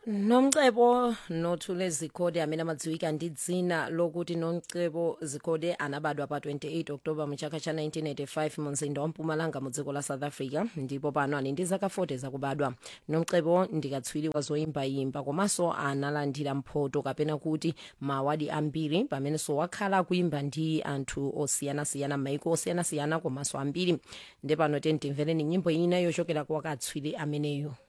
nomcebo nothule zikhode amene amadziwika ndi dzina lokuti nomcebo zikhode anabadwa pa 28 oktoba mu chaka cha 1985 mu mzinda wa mpumalanga mu dziko la south africa ndipo pano ali ndi zaka 40 zakubadwa nomcebo ndikatswiri wa zoyimbayimba komanso analandira mphoto kapena kuti maawadi ambiri pamenenso wakhala akuyimba ndi anthu osiyanasiyana m'maiko osiyanasiyana komanso ambiri ndi pano timvereni nyimbo ina yochokera kwa katswiri ameneyo